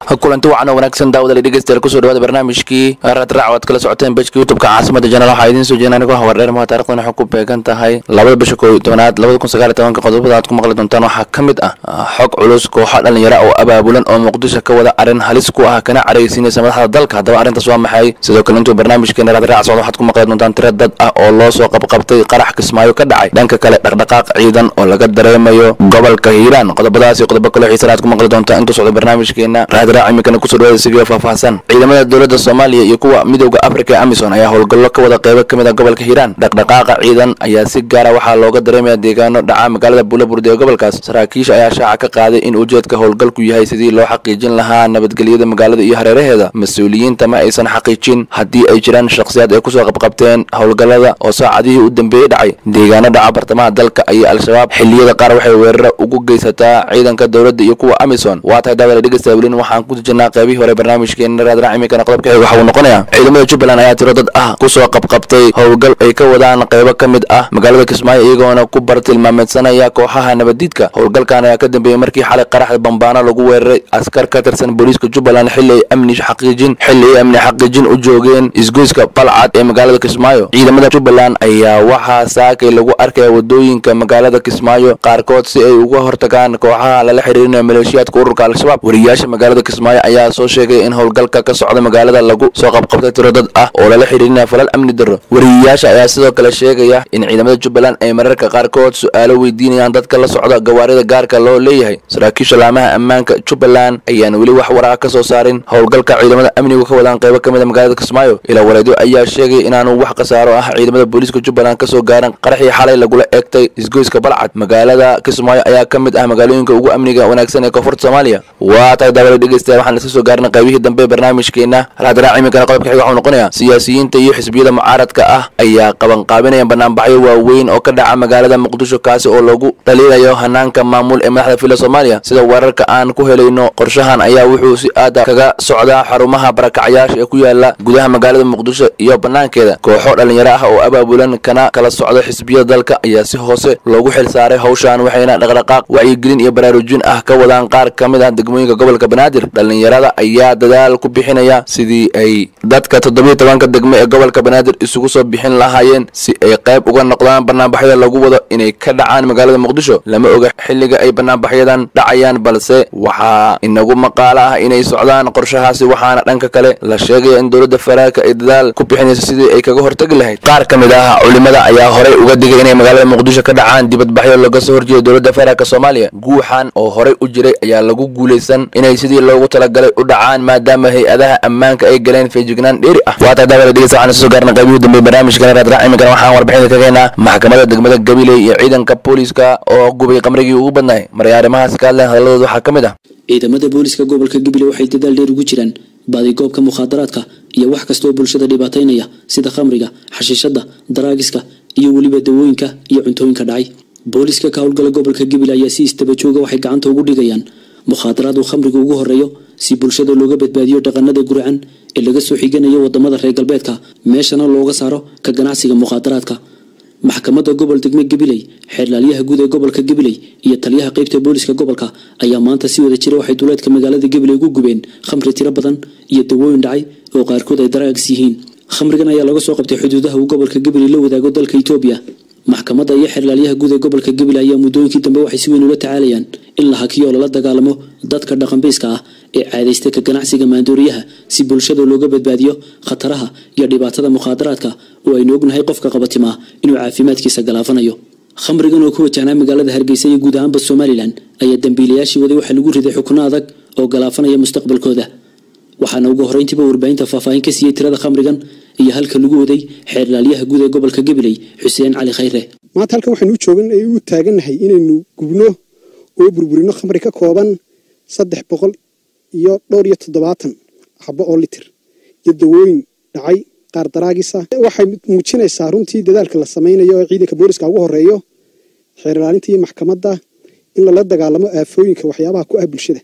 kulanti wacan oo wanaagsan daawada dhegeystayaal kusoo dhawaada barnaamijkii raadraac waad kala socoteen bejka youtubeka caasimada janaal waxaa idiin soo jeedin anigoo hawardheer maha taarikhdan waxay ku beegan tahay labada bisha koob iyo tobanaad labada kun sagaal iyo tobanka qodobada aad ku maqli doontaan waxaa ka mid ah xog culus kooxa dhalinyaro oo abaabulan oo muqdisho ka wada arrin halis ku ah kana caraysiinaysa madaxda dalka haddaba arrintaas waa maxay sidoo kale intuu barnaamijkeena raadraac socdo waxaad ku maqli doontaan tiro dad ah oo loo soo qabqabtay qarax kismaayo ka dhacay dhanka kale dhaqdhaqaaq ciidan oo laga dareemayo gobolka hiiraan qodobadaas iyo qodobo kaloo xiisana aad ku maqli doontaan intuu socdo barnaamijkeena raadraac iminkana kusoo dhawaada sigio faahfaahsan ciidamada dowladda soomaaliya iyo kuwa midowda afrika ee amisom ayaa howlgallo ka wada qeybo ka mid a gobolka hiiraan dhaqdhaqaaqa ciidan ayaa si gaara waxaa looga dareemaya deegaano dhaca magaalada buulaburdi ee gobolkaas saraakiisha ayaa shaaca ka qaaday in ujeedka howlgalku yahay sidii loo xaqiijin lahaa nabadgelyada magaalada iyo hareeraheeda mas-uuliyiinta ma aysan xaqiijin haddii ay jiraan shakhsiyaad ay kusoo qabqabteen howlgallada oo saacadihii u dambeeyey dhacay deegaano dhaca bartamaha dalka ayay al-shabaab xilliyada qaar waxay weeraro ugu geysataa ciidanka dowladda iyo kuwa amisom waa tahay daawada dhegeysta welin waxaan ku jirnaa qaybihii hore barnaamijkeena raadraac iminkana qodobka xig waxa uu noqonayaa ciidamada jubbaland ayaa tiro dad ah kusoo qabqabtay howlgal ay ka wadaan qaybo ka mid ah magaalada kismaayo iyagoona ku bartilmaameysanaya kooxaha nabadiidka howlgalkan ayaa ka dambeeyey markii xalay qaraxda bambaano lagu weeraray askar ka tirsan booliiska jubbaland xilli ay amni xaqiijin xilli ay amni xaqiijin u joogeen isgoyska balcad ee magaalada kismaayo ciidamada jubbaland ayaa waxaa saakay lagu arkaya wadooyinka magaalada kismaayo qaarkood si ay uga hortagaan kooxaha lala xiriirinayo maleeshiyaadka ururka al-shabaab wariyaasha magaalada kismaayo ayaa soo sheegay in howlgalka ka socda magaalada lagu soo qabqabtay tiro dad ah oo lala xiriirinaya falal amni darro wariyayaasha ayaa sidoo kale sheegaya in ciidamada jubbaland ay mararka qaarkood su-aalo weydiinayaan dadka la socda gawaarida gaarka loo leeyahay saraakiisha laamaha ammaanka jubbaland ayaan weli wax waraqa ka soo saarin howlgalka ciidamada amnigu ka wadaan qaybo ka mid a magaalada kismaayo ilaa waleedyo ayaa sheegay inaanu wax khasaaro ah ciidamada booliiska jubbaland kasoo gaaran qaraxii xalay lagula eegtay isgoyska balcad magaalada kismaayo ayaa ka mid ah magaalooyinka ugu amniga wanaagsan ee koonfurta soomaaliya waa tahay daawada dhegeystayaal waxaan iska soo gaarnay qaybihii dambe ee barnaamijkeena raadraac iminkana qodobka xig waxuu noqonayaa siyaasiyiinta iyo xisbiyada mucaaradka ah ayaa qabanqaabinaya banaanbaxyo waaweyn oo ka dhaca magaalada muqdisho kaasi oo lagu dhaliilayo hanaanka maamul ee madaxda fila soomaaliya sida weerarka aan ku helayno qorshahan ayaa wuxuu si aada kaga socdaa xarumaha barakacyaasha ee ku yaala gudaha magaalada muqdisho iyo banaankeeda kooxo dhalinyaro ah oo abaabulan kana kala socda xisbiyada dalka ayaa si hoose loogu xil saaray howshan waxayna dhaqdhaqaaq wacyigelin iyo baraarujin ah ka wadaan qaar ka mid ah degmooyinka gobolka banaadir dhalinyarada ayaa dadaal ku bixinaya sidii ay dadka toddobiyo tobanka degmo ee gobolka banaadir isugu soo bixin lahaayeen si ay qayb uga noqdaan banaanbaxyada lagu wado inay ka dhacaan magaalada muqdisho lama oga xilliga ay banaanbaxyadan dhacayaan balse waxaa inagu maqaalo ah inay socdaan qorshahaasi waxaana dhanka kale la sheegaya in dowladda faraaka ay dadaal ku bixinayso sidii ay kaga hortagi lahayd qaar ka mid ah culimada ayaa horey uga digay inay magaalada muqdisho ka dhacaan dibadbaxyo laga soo horjeedo dowladda faraaka soomaaliya guuxan oo horey u jiray ayaa lagu guulaysan inay sidii loogu talagalay u dhacaan maadaama hay-adaha ammaanka ay galeen feejignaan dheeri ah waa tahay daawada dhegeysta waxaan soo gaarnay qaybihii dambe barnaamijka raadraac iminkana waxaan warbixinta ka keenaa maxkamadda degmada gabiley iyo ciidanka booliiska oo gubay qamrigii ugu badnaay maray arrimahaas ka hadleen hadalladooda waxaa ka mid ah ciidamada booliska gobolka gabiley waxay dadaal dheer ugu jiraan baadigoobka mukhaadaraadka iyo wax kasta oo bulshada dhibaataynaya sida khamriga xashiishada daraagiska iyo weliba dawooyinka iyo cuntooyinka dhacay booliska ka howlgala gobolka gabiley ayaa si istabajooga waxay gacanta ugu dhigayaan mukhaadaraad uu khamriga ugu horeeyo si bulshada looga badbaadiyo dhaqanada gurcan ee laga soo xiganayo wadamada reer galbeedka meeshana looga saaro ka ganacsiga mukhaadaraadka maxkamadda gobol degme gabiley xeerlaalyaha guud ee gobolka gabiley iyo taliyaha qeybta booliska gobolka ayaa maanta si wada jira waxay duleedka magaalada gabiley ugu gubeen khamri tiro badan iyo dawooyin dhacay oo qaarkood ay daraags yihiin khamrigan ayaa laga soo qabtay xuduudaha uu gobolka gabiley la wadaago dalka itoobiya maxkamadda iyo xeerlaalyaha guud ee gobolka gabiley ayaa muddooyinkii dambe waxay si weyn ula tacaalayaan in la hakiyo oo lala dagaalamo dadka dhaqanbayska ah ee caadaysta ka ganacsiga maandooriyaha si bulshada looga badbaadiyo khataraha iyo dhibaatada mukhaadaraadka oo aynu ognahay qofka qabatimaa inuu caafimaadkiisa galaafanayo khamrigan oo ku wajahnaa magaalada hargeysa iyo guud ahaanba somalilan ayaa dambiilayaashii waday waxaa lagu riday xukno adag oo galaafanaya mustaqbalkooda waxaana ugu horeyntiiba warbaahinta faahfaahin ka siiyey tirada khamrigan iyo halka lagu waday xeerlaalyaha guud ee gobolka gabiley xuseen cali khayre maanta halkan waxaynu u joogan u taagannahay inaynu gubno oo burburino khamri ka kooban saddex boqol iyo dhowr iyo toddobaatan xabo oo litir iyo dawooyin dhacay qaar daraagisa waxay muujinaysaa runtii dadaalka la samaynayo oo ciidanka booliska ugu horeeyo xeerlaalinta iyo maxkamadda in lala dagaalamo aafooyinka waxyaabaha ku ah bulshada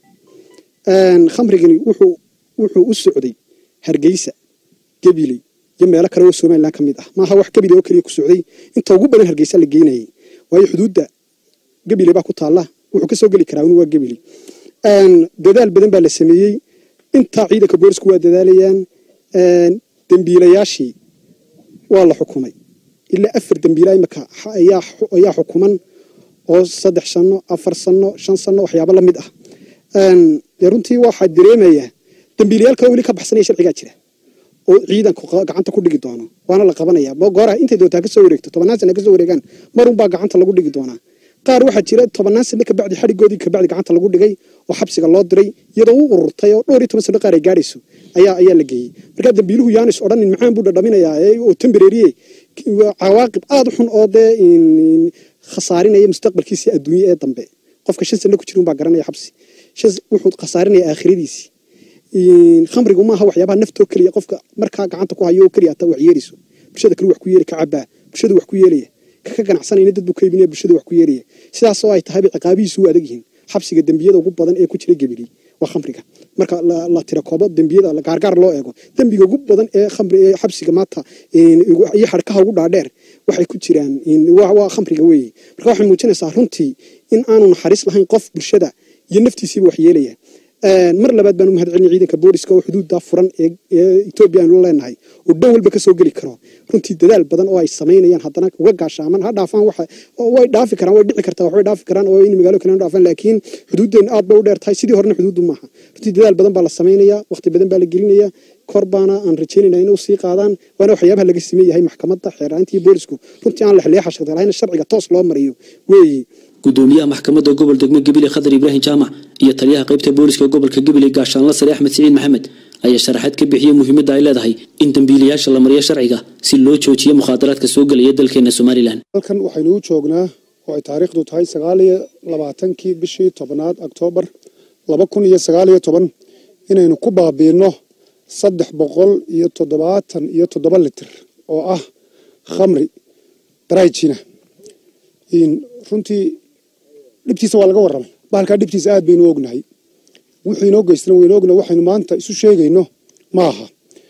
khamrigani wuxuu u socday hargeysa gabiley iyo meelo kale oo somalilan ka mid ah maaha wax gabiley oo keliya ku socday inta ugu badan hargeysa la geynayay waayo xuduudda gabiley baa ku taalla wuxuu kasoo geli karaa waa gabiley dadaal badan baa la sameeyey intaa ciidanka boolisku waa dadaalayaan dembiilayaashii waa la xukumay ilaa afar dembiila imika ayaa xukuman oo saddex sano afar sano shan sano waxyaabo lamid ah dee runtii waxaa dareemayaa dembiilayaal kale weli ka baxsanaya sharcigaa jira oo ciidanku gacanta ku dhigi doono waana la qabanaya gooraa intay doontaa kasoo wareegto tobannaan sana kasoo wareegaan marunbaa gacanta lagu dhigi doonaa qaar waxaa jira tobannaan sano kabacdi xadhigoodii kabacdi gacanta lagu dhigay oo xabsiga loo diray iyadoo u ururtay oo dhowr iyo toban sano qaar ay gaadhayso ayaa ayaa la geeyey markaa dambiiluhu yaanis odhanin maxaan buu dhadhaminayaa oo tembereeriye cawaaqib aada u xun oo dee khasaarinaya mustaqbalkiisii adduunye ee dambe qofka shan sano ku jira unbaa garanaya xabsi wuxuu khasaarinaya aakhiradiisii khamrigu maaha waxyaabaha naftoo keliya qofka markaa gacanta ku hayo oo keliya hataa wax yeelayso bulshada kale wax ku yeeli ka cabaa bulshada wax ku yeelaya kaka ganacsanayna dad buu ka iibinaya bulshada wax ku yeelaya sidaas oo ay tahayba ciqaabihiisu u adag yihiin xabsiga dembiyada ugu badan ee ku jira gebili waa khamriga marka la tira koobo dembiyada gaargaar loo eego dembiga ugu badan ee khamri ee xabsiga maanta iyo xadhkaha ugu dhaadheer waxay ku jiraan waa khamriga weeye marka waxay muujinaysaa runtii in aanu naxariis lahayn qof bulshada iyo naftiisiiba wax yeelaya mar labaad baan u mahad celinay ciidanka booliska oo xuduudda furan ee etoobiya aanu leenahay oo dhan walba kasoo geli karo runtii dadaal badan oo ay samaynayaan haddana uga gaashaaman ha dhaafaan waxa way dhaafi karaan way dhici kartaa waxbay dhaafi karaan oo in magaalo kale dhaafaan laakiin xuduuddeen aad bay u dheer tahay sidii horena xuduuddu maaha runtii dadaal badan baa la samaynayaa waqti badan baa la gelinaya kor baana aan rajaynayna inuu sii qaadaan waana waxyaabaha laga siman yahay maxkamadda xeeraanti iyo boolisku runtii aan lexleexa shaqda lahayn sharciga toos loo mariyo weeye gudoomiyaha maxkamadda gobol degmo gebile khadar ibraahim jaamac iyo taliyaha qaybta booliska gobolka gebile gaashaanla sare axmed siciid maxamed ayaa sharaxaad ka bixiyey muhiimadda ay leedahay in dembiilayaasha la mariyo sharciga si loo joojiyo mukhaadaraadka soo gelaya dalkeena somalilan halkan waxaynu u joognaa oo ay taariikhdu tahay sagaaliyo labaatankii bishii tobnaad oktoobar laba kun iyo sagaaliyo toban inaynu ku baabiino saddex boqol iyo toddobaatan iyo toddoba litir oo ah khamri daraajina runtii dhibtiisa waa laga warramay bahalkaa dhibtiisa aad baynu ognahay wuxuu inoo geystana waynu ognahay waxaynu maanta isu sheegayno ma aha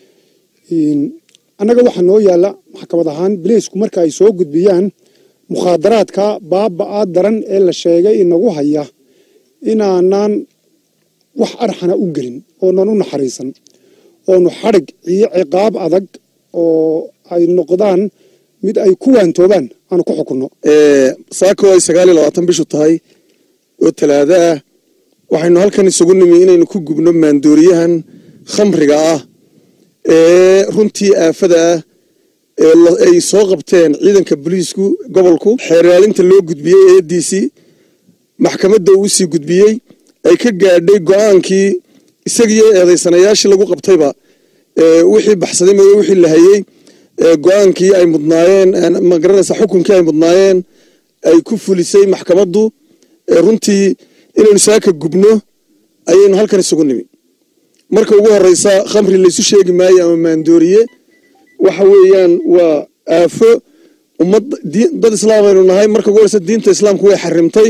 annaga waxaa noo yaalla maxkamad ahaan bileysku marka ay soo gudbiyaan mukhaadaraadka baabaa daran ee la sheegay inagu haya inaanaan wax arxana u gelin oonan u naxariisan oonu xadhig iyo ciqaab adag oo ay noqdaan mid ay ku waantoobaan aanu ku xukunno saako ay sagaal iyo labaatan bishu tahay oo talaado ah waxaynu halkan isugu nimi inaynu ku gubno maandooriyahan khamriga ah ee runtii aafada ah ee ay soo qabteen ciidanka booliisku gobolku xeeraalinta loo gudbiyey eediisii maxkamadda uu sii gudbiyey ay ka gaadhay go-aankii isagiiyo eedaysanayaashii lagu qabtayba wixii baxsaday mooye wixii la hayey go-aankii ay mudnaayeen magaranaysa xukunkii ay mudnaayeen ay ku fulisay maxkamaddu runtii inaynu saaka gubno ayaynu halkan isugu nimi marka ugu horeysa khamri laysu sheegi maayo ama maandooriye waxa weeyaan waa aafo ummad dad islaam aynu nahay marka ugu horeysa diinta islaamku way xarimtay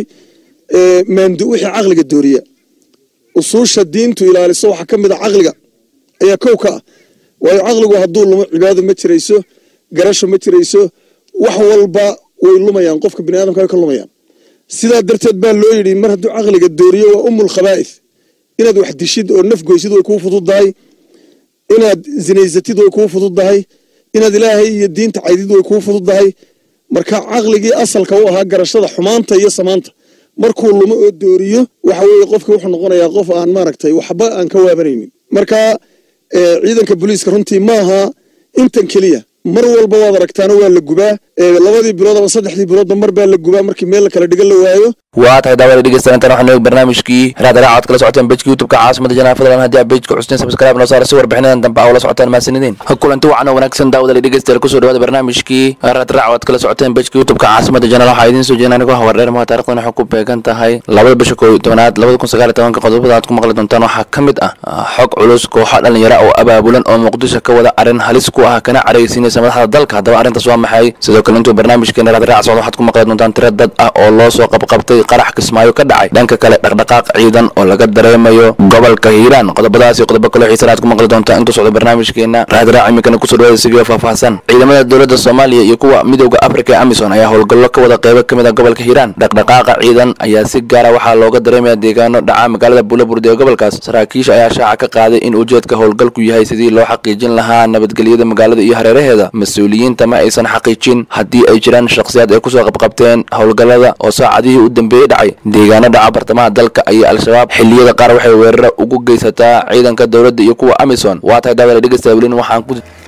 wixii caqliga dooriya usuusha diintu ilaaliso waxaa ka mid a caqliga ayaa kow ka ah waayo caqligu hadduu lumo cibaado ma jirayso garasho ma jirayso wax walba way lumayaan qofka bini aadamka way ka lumayaan sidaa darteed baa loo yidhi mar hadduu caqliga dooriyo waa umul khabaa'if inaad wax dishid oo naf goysid way kuu fududdahay inaad zinaysatid way kuu fududdahay inaad ilaahay iyo diinta caydid way kuu fududdahay marka caqligii asalka u ahaa garashada xumaanta iyo samaanta markuu lumo oo dooriyo waxa weeye qofka wuxuu noqonayaa qof aan maaragtay waxba aan ka waabanaynin marka ciidanka booliiska runtii maaha intan keliya mar walba waad aragtaana waa la gubaa labadii bilood ama saddexdii biloodba mar baa la gubaa markii meel kala dhigan la waayo waa tahay daawada dhegeystayaal intaan waxaan eegi barnaamijkii raadaraca cod kala socoteen bejka youtubeka caasimada janaa fadlan haddii aad bejka custeen subscribe noo saara si warbixinadan dambe aa ula socotaan mahadsanidin kulanti wacan oo wanaagsan daawada dhegeystayaal kusoo dhawaada barnaamijkii raadraac cod kala socoteen bejka youtubeka caasimada janal waxaa idiin soo jeedin anigoo hawardheer maha taarikhdan waxay ku beegan tahay labada bisha koob iyo tobanaad labada kun sagaal iyo tobanka qodobada aad ku maqli doontaan waxaa ka mid ah xog culus kooxa dhalinyaro oo abaabulan oo muqdisho ka wada arrin halis ku ah kana careysiinaysa madaxda dalka haddaba arrintaas waa maxay sidoo kale intuu barnaamijkeena raadraac socdo waxaad ku maqli doontaan tiro dad ah oo loo soo qabqabtay kadib qarax kismaayo ka dhacay dhanka kale dhaqdhaqaaq ciidan oo laga dareemayo gobolka hiiraan qodobadaas iyo qodobo kaloo xiisanaad ku maqli doontaa intuu socdo barnaamijkeena raadraac iminkana kusoo dhawaada sigio faahfaahsan ciidamada dowladda soomaaliya iyo kuwa midowda afrika ee amisom ayaa howlgallo ka wada qeybo ka mid a gobolka hiiraan dhaqdhaqaaqa ciidan ayaa si gaara waxaa looga dareemaya deegaano dhaca magaalada buulaburdi ee gobolkaas saraakiisha ayaa shaaca ka qaaday in ujeedka howlgalku yahay sidii loo xaqiijin lahaa nabadgelyada magaalada iyo hareeraheeda mas-uuliyiinta ma aysan xaqiijin haddii ay jiraan shakhsiyaad ay kusoo qabqabteen howlgallada oo saacadihii u dambeeyey dhacay deegaano dhaca bartamaha dalka ayay al-shabaab xilliyada qaar waxay weeraro ugu geysataa ciidanka dowladda iyo kuwa amisom waa tahay daawada dhegeysta welin waxaan ku